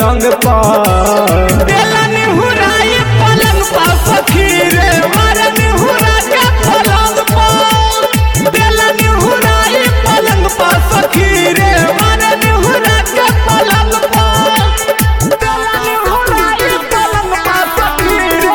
अलंग पर देला निहुराई पलंग पर सखी रे मारे निहुरा के पलंग पर देला निहुराई पलंग पर सखी रे मारे निहुरा के पलंग पर देला निहुराई पलंग पर सखी रे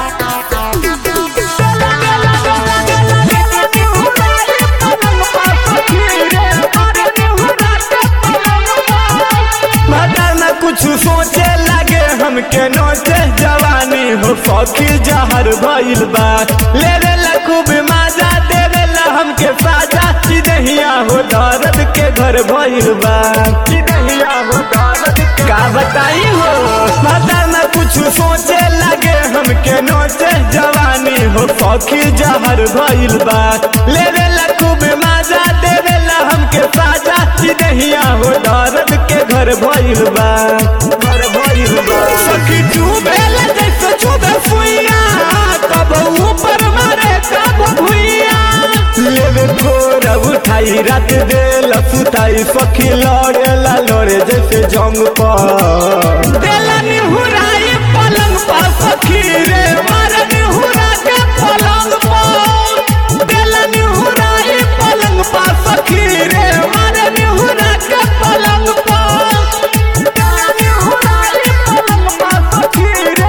कुछ सोचे लगे हमके नोचे जवानी हो सखी जहर भइल बा लेवे ला खूब मजा देवे ला हमके साजा चिदहिया हो दर्द के घर भइल बा चिदहिया हो दर्द के का बताई हो पता न कुछ सोचे लगे हमके नोचे जवानी हो सखी जहर भइल बा लेवे ला खूब मजा देवे ला हमके साजा चिदहिया हो दर्द के घर भइल बा घर भइल बा सखी डूबेल जैसे चुबे फुइया कब ऊपर मारे कब भुइया लेवे भोर उठाई रात देला सुताई सखी लड़ेला लड़े जैसे जंग पर देला निहुराई पलंग पर सखी रे मारे निहुरा के पलंग पर देला निहुराई पलंग पर सखी रे मारे निहुरा के पलंग पर देला निहुराई पलंग पर सखी रे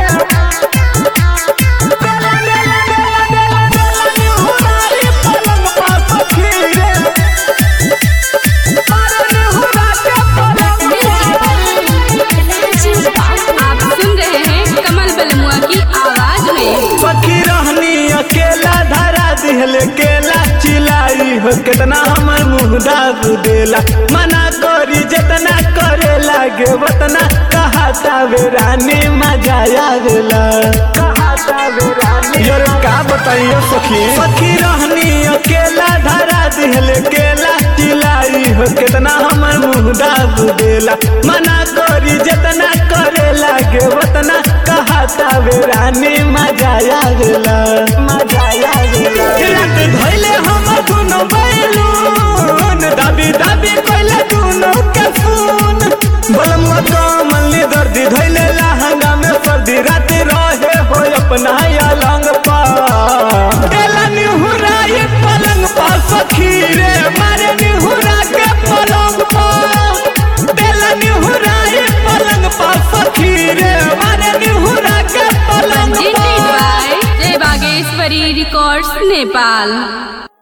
आप सुन रहे हैं कमल बलमुआ की आवाज में सखी रहनी अकेला धरा दिहल केला चिलाई हो कितना हमर मुंह दाब देला मना करी जितना करे लागे वतना कहता वे रानी मजा आवेला कहता वे रानी यार का बताइयो सखी सखी रहनी अकेला धरा दिहल केला चिलाई हो कितना हमर मुंह दाब देला मना करी जितना करे लागे वतना कहता वे रानी मजा आवेला मजा आवेला रात धइले हम दुनो बैलून दाबी दाबी कइले दुनो के सुन बलमुआ कमल ने दर्दी धइले लहंगा में सर्दी रात रहे हो अपना अलंग पर देला निहुराई पलंग पर सखी रे मारे निहुरा के पलंग पर देला निहुराई पलंग पर सखी रे मारे निहुरा के पलंग Presented पर by जय बागेश्वरी रिकॉर्ड्स नेपाल